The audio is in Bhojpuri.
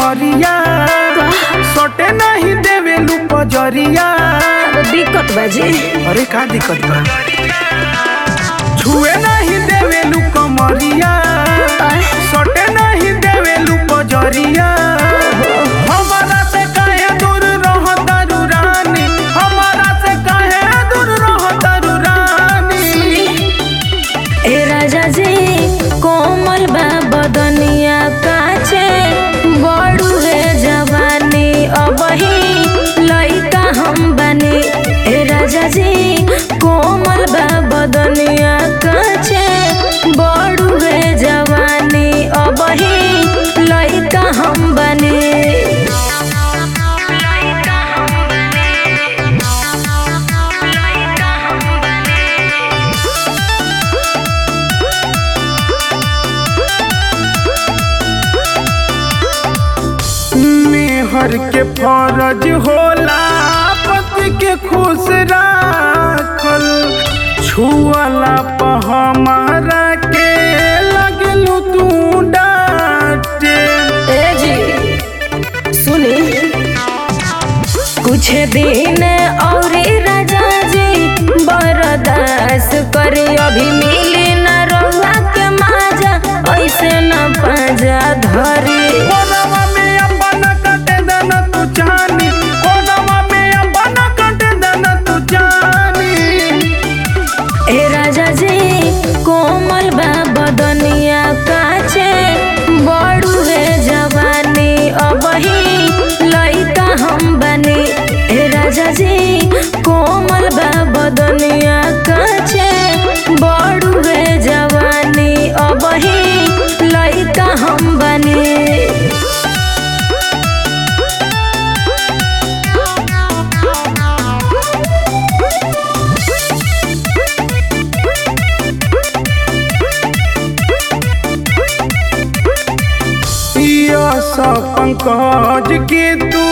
कमरिया सटे नहीं देवेलू पजरिया दिक्कत बाजी अरे का दिक्कत बा छुए नहीं देवेलू कमरिया सटे नहीं देवेलू पजरिया हमारा से काहे दूर रह तारू रानी हमारा से काहे दूर रह तारू रानी ए राजा जी कोमल बा बदनिया काचे बड़ू रे जवानी अबही लइका हम बनी ए राजा जी कोमल बा बदनिया काचे बड़ू रे जवानी अबही लइका हम बनी मेहर के फरज होला पति के खुश राखल छुअला प हमारा के लगलू तू डांटे ए जी सुनी कुछ दिन और राजा जी बर्दाश्त करी अभी मिली न रउआ के माजा ऐसे न पाजा धरी कोनवा में अपन कटे दन तू जानी कोनवा में अपन कटे दन तू जानी ए राजा जी कोमल बा बदनिया काचे बड़ू रे जवानी अबही लइका हम बनी ए राजा जी कोमल बा बदनिया काचे बड़ू रे जवानी अबही लइका हम बनी यस पंकज के तू